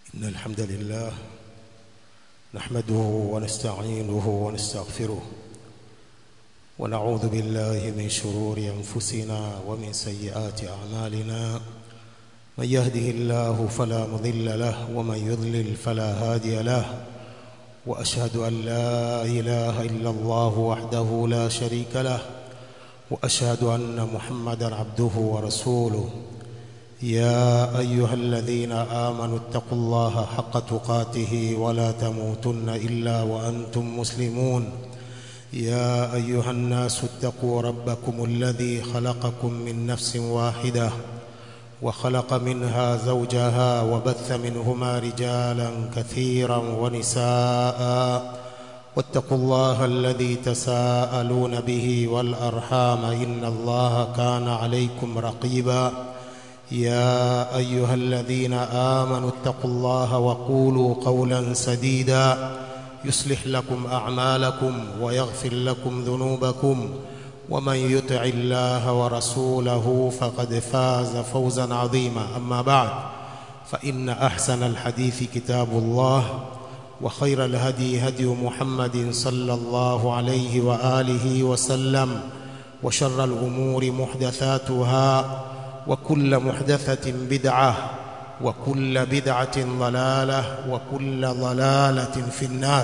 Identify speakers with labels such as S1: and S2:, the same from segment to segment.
S1: إن الحمد لله نحمده ونستعينه ونستغفره ونعوذ بالله من شرور أنفسنا ومن سيئات أعمالنا من يهده الله فلا مضل له ومن يضلل فلا هادي له وأشهد أن لا إله إلا الله وحده لا شريك له وأشهد أن محمدا عبده ورسوله يا أيها الذين آمنوا اتقوا الله حق تقاته ولا تموتن إلا وأنتم مسلمون يا أيها الناس اتقوا ربكم الذي خلقكم من نفس واحدة وخلق منها زوجها وبث منهما رجالا كثيرا ونساء واتقوا الله الذي تساءلون به والأرحام إن الله كان عليكم رقيبا يا أيها الذين آمنوا اتقوا الله وقولوا قولا سديدا يصلح لكم أعمالكم ويغفر لكم ذنوبكم ومن يطع الله ورسوله فقد فاز فوزا عظيما أما بعد فإن أحسن الحديث كتاب الله وخير الهدي هدي محمد صلى الله عليه وآله وسلم وشر الأمور محدثاتها وكل محدثة بدعة وكل بدعة ضلالة وكل ضلالة في النار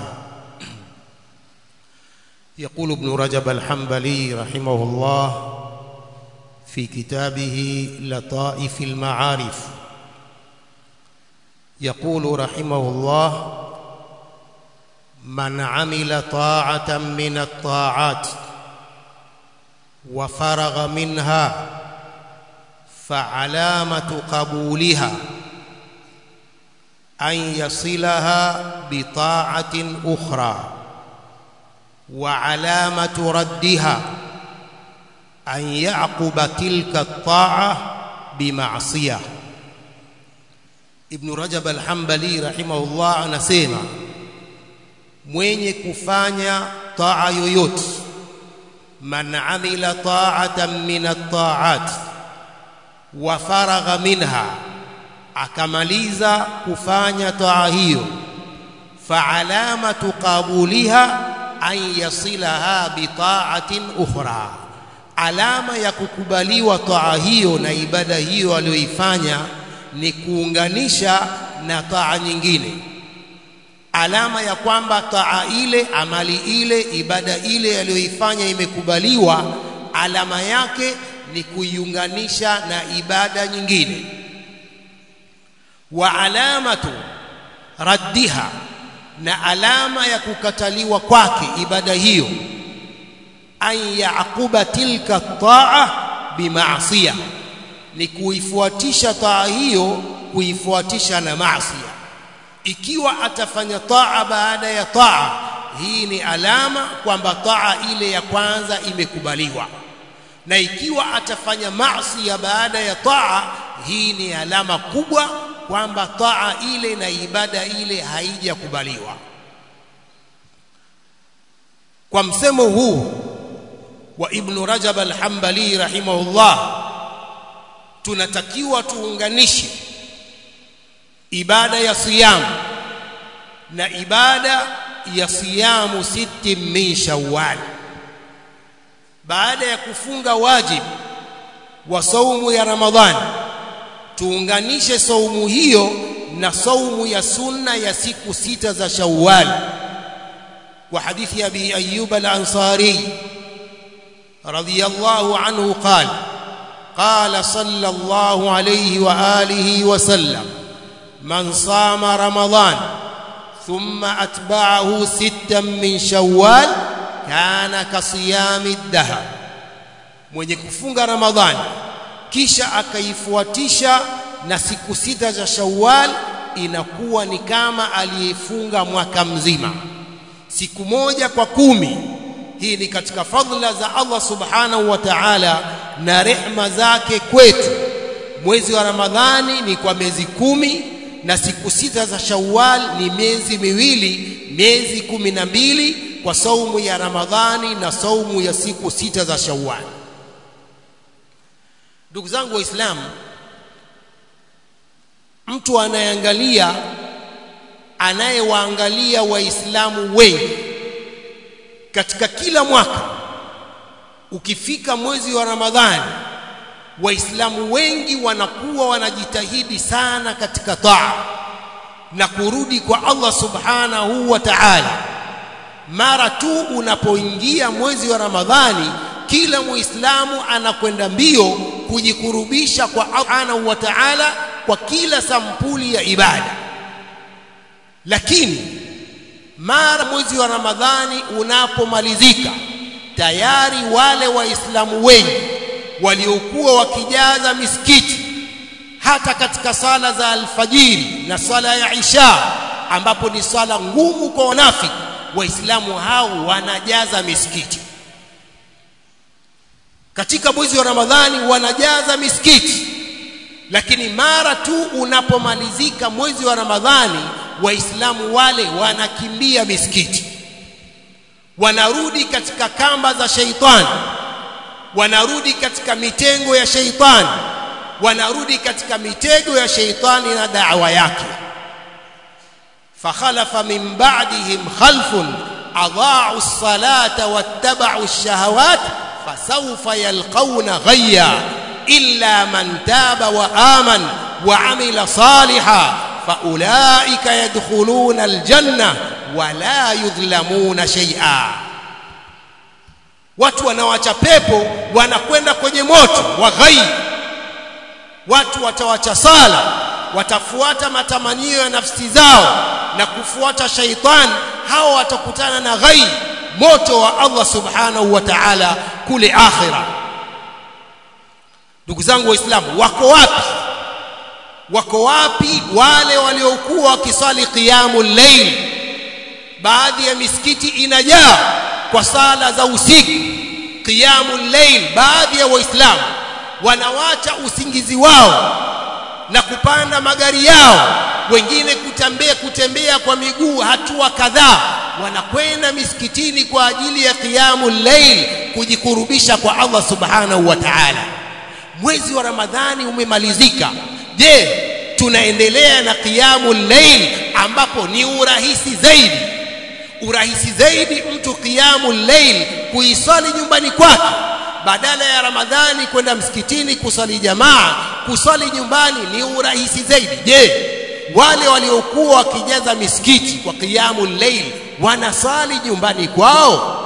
S1: يقول ابن رجب الحنبلي رحمه الله في كتابه لطائف المعارف يقول رحمه الله من عمل طاعة من الطاعات وفرغ منها فعلامة قبولها أن يصلها بطاعة أخرى وعلامة ردها أن يعقب تلك الطاعة بمعصية ابن رجب الحنبلي رحمه الله anasema mwenye kufanya taa yoyote man amila ta'atan min at-ta'at wa faragha minha akamaliza kufanya taa hiyo fa alamatu qabuliha an yasilaha bi ta'atin ukhra alama ya kukubaliwa taa hiyo na ibada hiyo aliyoifanya ni kuunganisha na taa nyingine alama ya kwamba taa ile amali ile ibada ile aliyoifanya imekubaliwa alama yake ni kuiunganisha na ibada nyingine wa alamatu raddiha na alama ya kukataliwa kwake ibada hiyo an yaquba tilka taa bimaasiya ni kuifuatisha taa hiyo kuifuatisha na maasiya ikiwa atafanya taa baada ya taa hii ni alama kwamba taa ile ya kwanza imekubaliwa na ikiwa atafanya maasi ya baada ya taa hii ni alama kubwa kwamba taa ile na ibada ile haijakubaliwa kwa msemo huu wa ibn Rajab al-Hanbali rahimahullah tunatakiwa tuunganishe ibada ya siyamu na ibada ya siyamu siti min shawwal baada ya kufunga wajib wa saumu ya ramadhani tuunganishe saumu hiyo na saumu ya sunna ya siku sita za shawwal wa hadithi abi ayyub al-ansari radiyallahu anhu qala قال صلى الله عليه واله وسلم من صام رمضان ثم اتبعه ستا من شوال كان كصيام الدهر mwenye kufunga ramadhani kisha akaifuatisha na siku sita za shawwal inakuwa ni kama aliyefunga mwaka mzima siku moja kwa kumi hii ni katika fadhila za Allah subhanahu wa ta'ala na rehma zake kwetu mwezi wa ramadhani ni kwa miezi kumi na siku sita za shawwal ni miezi miwili miezi kumi na mbili kwa saumu ya ramadhani na saumu ya siku sita za shawwal ndugu zangu waislamu mtu anayeangalia anayewaangalia waislamu wengi katika kila mwaka ukifika mwezi wa Ramadhani waislamu wengi wanakuwa wanajitahidi sana katika taa na kurudi kwa Allah subhanahu wa ta'ala mara tu unapoingia mwezi wa Ramadhani kila muislamu anakwenda mbio kujikurubisha kwa Allah subhanahu wa ta'ala kwa kila sampuli ya ibada lakini mara mwezi wa Ramadhani unapomalizika tayari wale waislamu wengi waliokuwa wakijaza misikiti hata katika sala za alfajiri na sala ya isha ambapo ni swala ngumu kwa wanafiki waislamu hao wanajaza misikiti katika mwezi wa Ramadhani wanajaza misikiti lakini mara tu unapomalizika mwezi wa Ramadhani waislamu wale wanakimbia misikiti wanarudi katika kamba za sheitani wanarudi katika mitengo ya sheitani wanarudi katika mitego ya sheitani na da'wa yake fakhalafa min ba'dihim khalfun adha'u as-salata wattaba'u ash-shahawat fasawfa yalqawna ghayya illa man taba wa aman wa amila salihan faulaika yadkhuluna al-janna wa la yudhlamuna shay'a watu wanawacha pepo wanakwenda kwenye moto wa ghayy watu watawacha sala watafuata matamanio ya nafsi zao na kufuata shaitan hao watakutana na ghai moto wa Allah subhanahu wa ta'ala kule akhira ndugu zangu waislamu wako wapi wako wapi wale waliokuwa wakisali qiyamul layl baadhi ya misikiti inajaa kwa sala za usiku qiyamul layl baadhi ya waislamu wanawacha usingizi wao na kupanda magari yao wengine kutembea kutembea kwa miguu hatua kadhaa wanakwenda misikitini kwa ajili ya qiyamul layl kujikurubisha kwa Allah subhanahu wa ta'ala mwezi wa ramadhani umemalizika je tunaendelea na qiyamul layl ambapo ni urahisi zaidi urahisi zaidi mtu qiyamul layl kuisali nyumbani kwake badala ya ramadhani kwenda msikitini kusali jamaa kusali nyumbani ni urahisi zaidi je wale waliokuwa wakijaza misikiti kwa qiyamul layl wanasali nyumbani kwao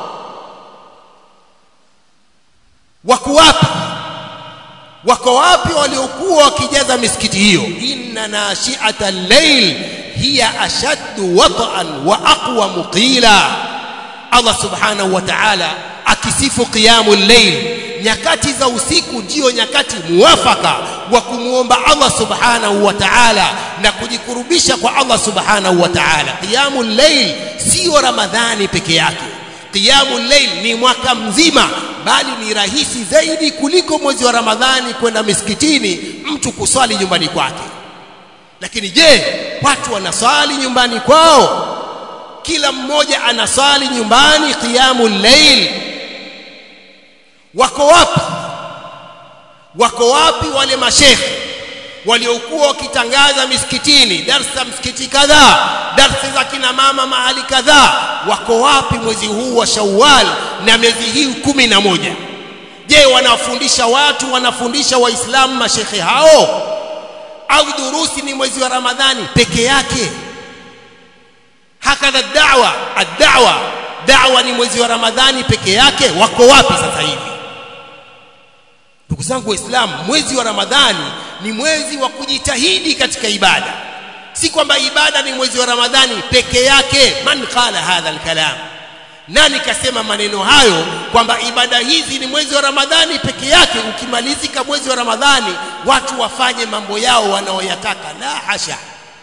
S1: wako wapi wako wapi waliokuwa wakijaza misikiti hiyo inna nashi'ata al-layl hiya ashaddu wat'an wa aqwa qila Allah subhanahu wa ta'ala akisifu qiyamul layl nyakati za usiku ndiyo nyakati muwafaka wa kumuomba Allah subhanahu wa ta'ala na kujikurubisha kwa Allah subhanahu wa ta'ala qiyamul layl sio ramadhani peke yake qiyamul layl ni mwaka mzima bali ni rahisi zaidi kuliko mwezi wa ramadhani kwenda misikitini mtu kuswali nyumbani kwake lakini je watu wanaswali nyumbani kwao kila mmoja anaswali nyumbani qiyamul layl wako wapi wako wapi wale mashekhe waliokuwa wakitangaza misikitini darsa msikiti kadhaa darsa za kina mama mahali kadhaa wako wapi mwezi huu wa Shawwal na miezi hii kumi na moja je wanafundisha watu wanafundisha waislamu mashekhe hao au durusi ni mwezi wa Ramadhani peke yake hakadha da'wa ad-da'wa da'wa ni mwezi wa Ramadhani peke yake wako wapi sasa hivi ndugu zangu waislamu mwezi wa Ramadhani ni mwezi wa kujitahidi katika ibada si kwamba ibada ni mwezi wa Ramadhani peke yake man qala hadha al-kalam nani kasema maneno hayo kwamba ibada hizi ni mwezi wa Ramadhani peke yake ukimalizika mwezi wa Ramadhani watu wafanye mambo yao wanaoyataka la hasha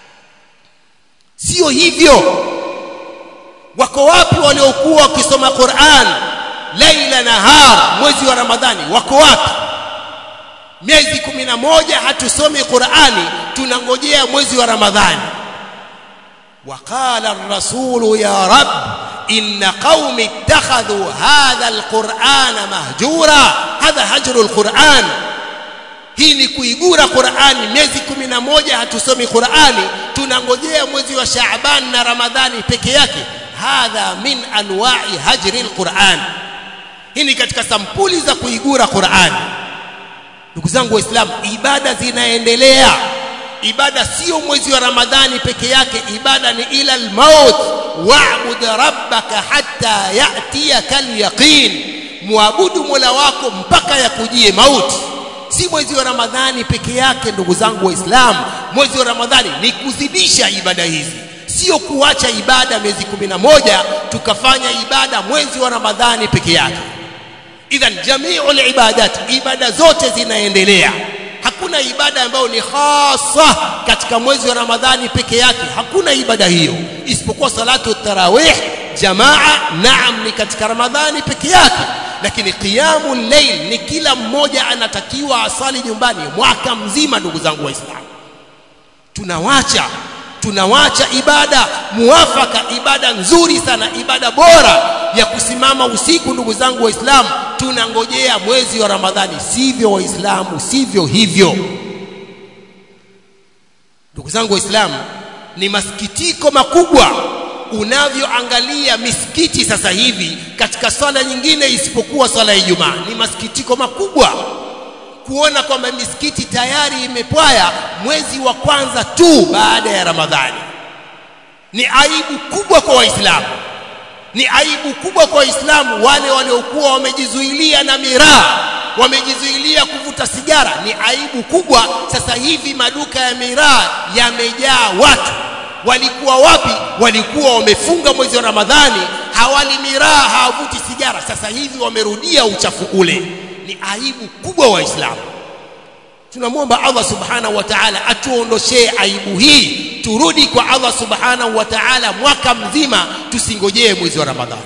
S1: sio hivyo wako wapi waliokuwa wakisoma Qur'an laila nahar mwezi wa Ramadhani wako wapi miezi kumi na moja hatusomi Qur'ani tunangojea mwezi wa Ramadhani وقال الرسول يا رب إن قوم اتخذوا هذا القرآن مهجورا هذا هجر القرآن hii ni kuigura Qur'ani miezi kumi na moja hatusomi Qur'ani tunangojea mwezi wa Shaaban na Ramadhani peke yake hadha min anwa'i hajri alquran hii ni katika sampuli za kuigura Qur'ani ndugu zangu waislamu ibada zinaendelea ibada sio mwezi wa Ramadhani peke yake ibada ni ila almaut wa'bud rabbaka hatta ya'tiyaka alyaqin muabudu Mola wako mpaka yakujie mauti si mwezi wa Ramadhani peke yake ndugu zangu waislamu mwezi wa Ramadhani ni kuzidisha ibada hizi sio kuacha ibada miezi kumi na moja tukafanya ibada mwezi wa Ramadhani peke yake idhan jami'ul ibadat ibada zote zinaendelea hakuna ibada ambayo ni hasa katika mwezi wa Ramadhani peke yake hakuna ibada hiyo isipokuwa salatu tarawih jamaa naam ni katika Ramadhani peke yake lakini qiyamul layl ni kila mmoja anatakiwa asali nyumbani mwaka mzima ndugu zangu waislamu tunawacha tunawacha ibada muafaka ibada nzuri sana ibada bora ya kusimama usiku ndugu zangu waislamu tunangojea mwezi wa ramadhani sivyo waislamu sivyo hivyo ndugu zangu waislamu ni masikitiko makubwa unavyoangalia misikiti sasa hivi katika swala nyingine isipokuwa swala ya Ijumaa ni masikitiko makubwa kuona kwamba misikiti tayari imepwaya mwezi wa kwanza tu baada ya Ramadhani ni aibu kubwa kwa waislamu ni aibu kubwa kwa waislamu wale waliokuwa wamejizuilia na miraa wamejizuilia kuvuta sigara ni aibu kubwa sasa hivi maduka ya miraa yamejaa watu walikuwa wapi walikuwa wamefunga mwezi wa ramadhani hawali miraa hawavuti sigara sasa hivi wamerudia uchafu ule ni aibu kubwa waislamu tunamwomba Allah subhanahu wa ta'ala atuondoshee aibu hii turudi kwa Allah subhanahu wa ta'ala mwaka mzima tusingojee mwezi wa ramadhani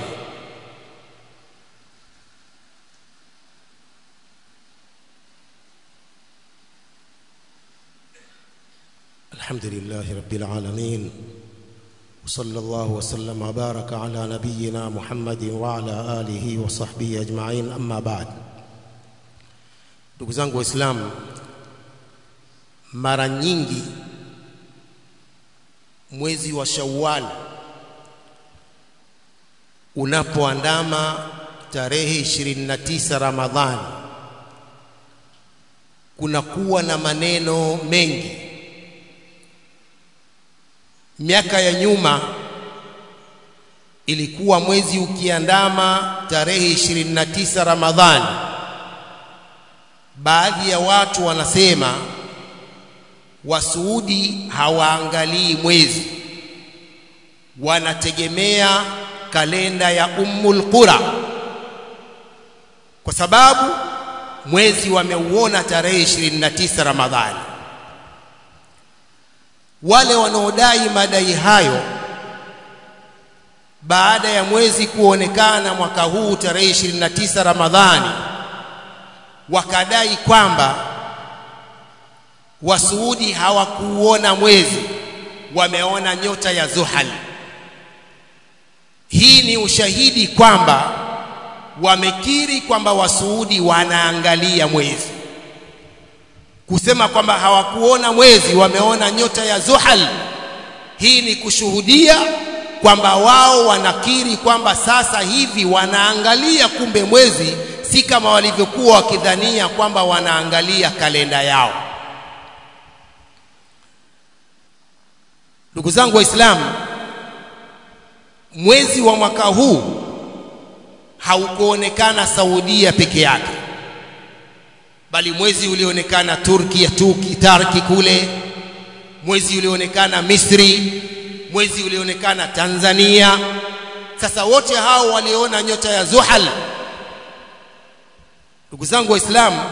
S1: الحمد لله رب العالمين وصلى الله وسلم وبارك على نبينا محمد وعلى آله وصحبه أجمعين أما بعد ndugu zangu waislamu mara nyingi mwezi wa Shawwal unapoandama tarehe 29 Ramadhani kunakuwa na maneno mengi miaka ya nyuma ilikuwa mwezi ukiandama tarehe 29 Ramadhani baadhi ya watu wanasema wasuudi hawaangalii mwezi wanategemea kalenda ya Ummul Qura kwa sababu mwezi wameuona tarehe 29 Ramadhani wale wanaodai madai hayo baada ya mwezi kuonekana mwaka huu tarehe 29 Ramadhani wakadai kwamba wasuudi hawakuona mwezi wameona nyota ya Zuhal hii ni ushahidi kwamba wamekiri kwamba wasuudi wanaangalia mwezi kusema kwamba hawakuona mwezi wameona nyota ya Zuhal hii ni kushuhudia kwamba wao wanakiri kwamba sasa hivi wanaangalia kumbe mwezi si kama walivyokuwa wakidhania kwamba wanaangalia kalenda yao ndugu zangu waislamu mwezi wa mwaka huu haukuonekana Saudia peke yake bali mwezi ulionekana Turki ya Turki Tarki kule mwezi ulionekana Misri mwezi ulionekana Tanzania sasa wote hao waliona nyota ya Zuhal ndugu zangu waislamu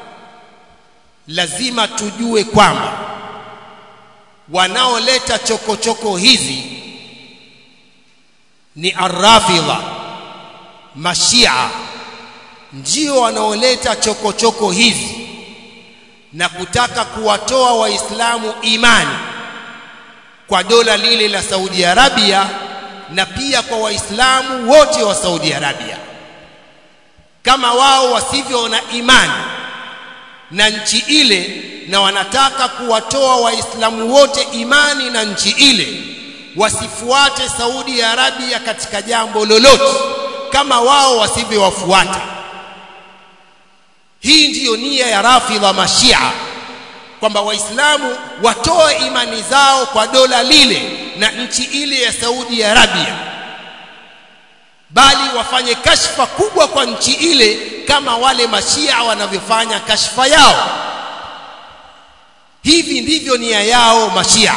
S1: lazima tujue kwamba wanaoleta chokochoko hizi ni arrafidha mashia ndio wanaoleta chokochoko hizi na kutaka kuwatoa waislamu imani kwa dola lile la Saudi Arabia na pia kwa waislamu wote wa Saudi Arabia kama wao wasivyo na imani na nchi ile na wanataka kuwatoa waislamu wote imani na nchi ile wasifuate Saudi Arabia katika jambo lolote kama wao wasivyowafuata hii ndiyo nia ya rafidha mashia kwamba waislamu watoe imani zao kwa dola lile na nchi ile ya Saudi Arabia bali wafanye kashfa kubwa kwa nchi ile kama wale mashia wanavyofanya kashfa yao hivi ndivyo nia yao mashia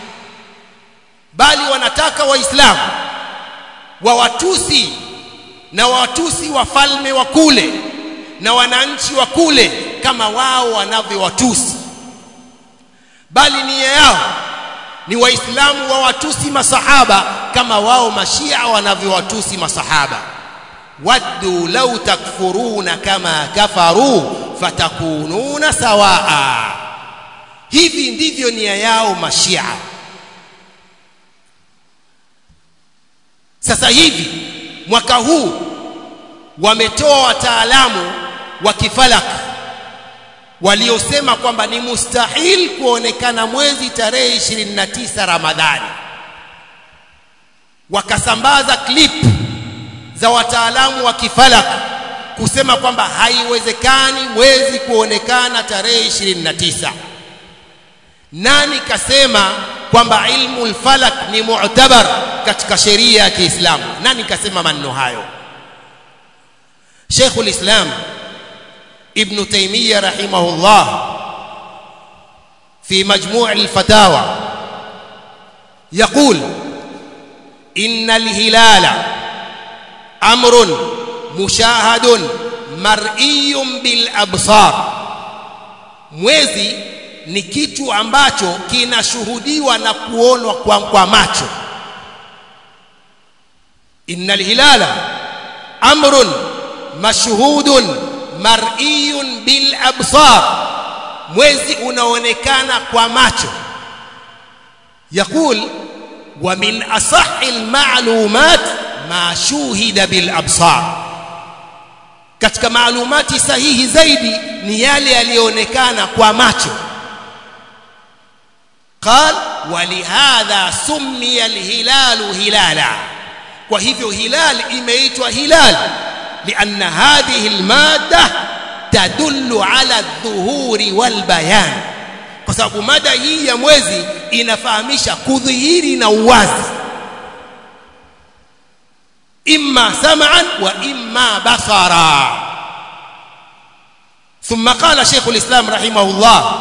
S1: bali wanataka waislamu wawatusi na watusi wafalme wa kule na wananchi wa kule kama wao wanavyowatusi bali nia yao ni waislamu wawatusi masahaba kama wao mashia wanavyowatusi masahaba waddu law takfuruna kama kafaru fatakununa sawaa hivi ndivyo nia yao mashia sasa hivi mwaka huu wametoa wataalamu wa kifalak waliosema kwamba ni mustahil kuonekana mwezi tarehe 29 Ramadhani wakasambaza clip za wataalamu wa kifalak kusema kwamba haiwezekani mwezi kuonekana tarehe 29 nani kasema kwamba ilmu alfalak ni mu'tabar katika sheria ya Kiislamu nani kasema maneno hayo Sheikh ulislam Ibn Taymiyyah rahimahullah في مجموع الفتاوى يقول إن الهلال أمر مشاهد مرئي بالأبصار mwezi ni kitu ambacho kinashuhudiwa na kuonwa kwa, kwa macho innal hilala amrun mashhudun mar'iyun bil absar mwezi unaonekana kwa macho يقول ومن أصح المعلومات ما شوهد بالأبصار katika maalumati sahihi zaidi ni yale yaliyoonekana kwa macho قال ولهذا سمي الهلال هلالا kwa hivyo hilal imeitwa hilal لأن هذه المادة تدل على الظهور والبيان kwa sababu mada hii ya mwezi inafahamisha kudhihiri na uwazi imma sam'an wa imma basara ثم قال شيخ الإسلام رحمه الله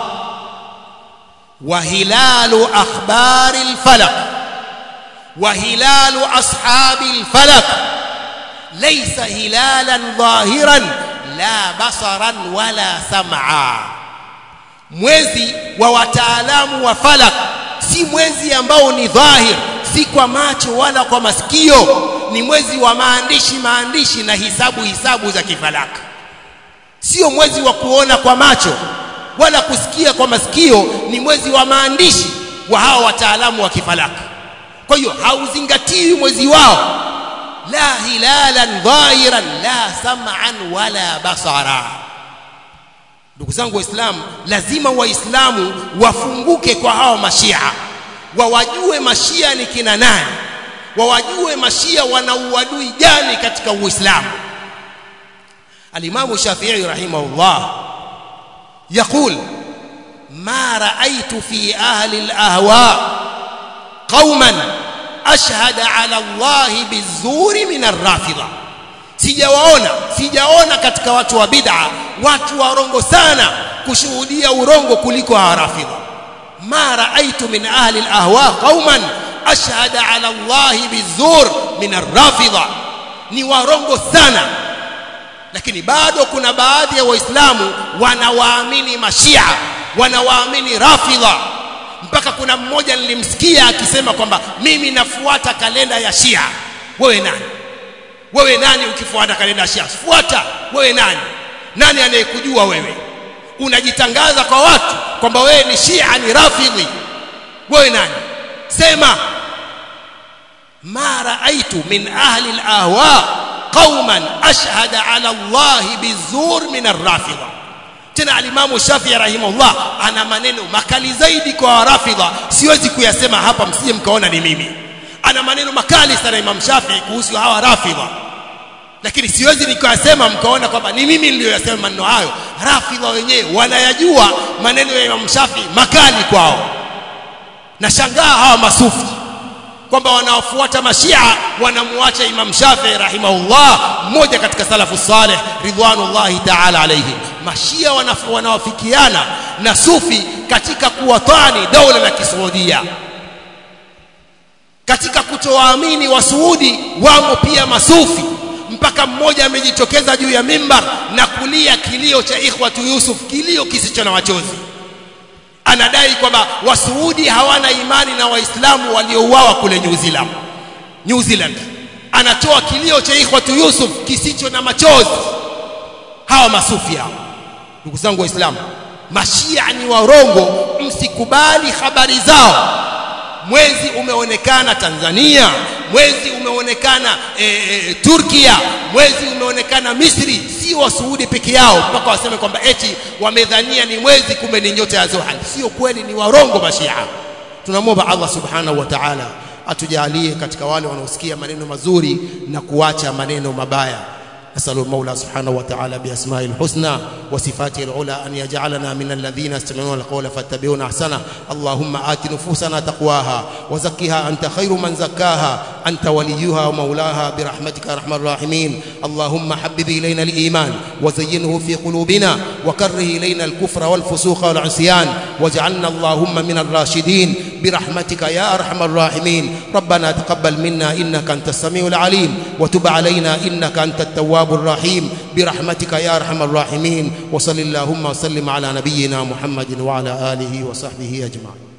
S1: وهلال أخبار الفلق وهلال أصحاب الفلق ليس هلالا ظاهرا لا بصرا ولا سمعا mwezi wa wataalamu wa falak si mwezi ambao ni dhahir si kwa macho wala kwa masikio ni mwezi wa maandishi maandishi na hisabu hisabu za kifalaka sio mwezi wa kuona kwa macho wala kusikia kwa masikio ni mwezi wa maandishi wa hawa wataalamu wa kifalaka kwa hiyo hauzingatiwi mwezi wao la hilalan dhahiran la sam'an wala basara ndugu zangu waislamu lazima waislamu wafunguke kwa hawa mashia wawajue mashia ni kina nani wawajue mashia wana uadui gani katika uislamu الإمام الشافعي رحمه الله يقول ما رأيت في أهل الأهواء قوما أشهد على الله بالزور من الرافضة sijawaona sijaona katika watu wa bid'a watu warongo sana kushuhudia urongo kuliko rafidha ma raaitu min ahli alahwa qauman ashhada ala Allah bizur min arrafidha ni warongo sana lakini bado kuna baadhi ya waislamu wanawaamini mashia wanawaamini rafidha mpaka kuna mmoja nilimsikia akisema kwamba mimi nafuata kalenda ya shia wewe nani wewe nani ukifuata kalenda ya shia fuata wewe nani nani anayekujua wewe unajitangaza kwa watu kwamba wewe ni shia ni rafidhi wewe nani sema ma raaitu min ahli alahwa قوما أشهد على الله بالزور من الرافضة tena alimamu Shafi'i rahimahullah ana maneno makali zaidi kwa rafidha siwezi kuyasema hapa msije mkaona ni mimi ana maneno makali sana Imam Shafi'i kuhusu hawa rafidha lakini siwezi nikayasema mkaona kwamba ni mimi niliyoyasema maneno hayo rafidha wenyewe wanayajua maneno ya Imam Shafi'i makali kwao nashangaa hawa masufi kwamba wanaofuata mashia wanamuacha Imam Shafi'i rahimahullah mmoja katika salafu saleh ridwanullahi ta'ala alayhim mashia wanawafikiana na sufi katika kuwatani dola la kisaudia katika kutowaamini wasuudi wamo pia masufi mpaka mmoja amejitokeza juu ya mimbar na kulia kilio cha ikhwatu Yusuf kilio kisicho na machozi anadai kwamba wasuudi hawana imani na waislamu waliouawa kule New Zealand New Zealand anatoa kilio cha ikhwatu Yusuf kisicho na machozi hawa masufi hawa ndugu zangu waislamu mashia ni warongo msikubali habari zao mwezi umeonekana Tanzania mwezi umeonekana e, e, Turkia mwezi umeonekana Misri si wasuudi peke yao mpaka waseme kwamba eti wamedhania ni mwezi kumbe ni nyota ya Zuhal sio kweli ni warongo mashia tunamwomba Allah subhanahu wa ta'ala atujalie katika wale wanaosikia maneno mazuri na kuacha maneno mabaya نسأل المولى سبحانه وتعالى بأسمائه الحسنى وصفاته العلى أن يجعلنا من الذين يستمعون القول فاتبعون أحسنه اللهم آت نفوسنا تقواها وزكها أنت خير من زكاها أنت وليها ومولاها برحمتك يا أرحم الراحمين اللهم حبب إلينا الإيمان وزينه في قلوبنا وكره إلينا الكفر والفسوق والعصيان واجعلنا اللهم من الراشدين برحمتك يا أرحم الراحمين ربنا تقبل منا إنك أنت السميع العليم وتب علينا إنك أنت التواب الرحيم برحمتك يا أرحم الراحمين وصل اللهم وسلم على نبينا محمد وعلى آله وصحبه أجمعين